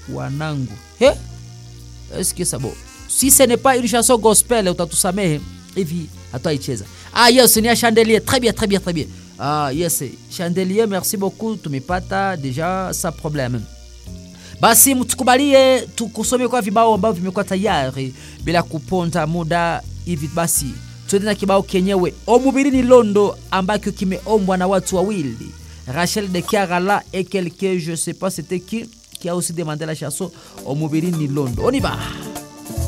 wanangu he eske sabo si ce n'est pas une chanson gospel utatusamehe hivi hatutaicheza ah yes ni ya chandelier très bien très bien très bien ah yes chandelier merci beaucoup tumepata deja sa problème basi mtukubalie tukusome kwa vibao ambavyo vimekuwa tayari bila kuponda muda hivi basi tuende na kibao kenyewe omubirini londo ambacho kimeombwa na watu wawili rachel de kiarala et quelqu'un je sais pas c'était qui qui a aussi demandé la chanson omubirini londo on y va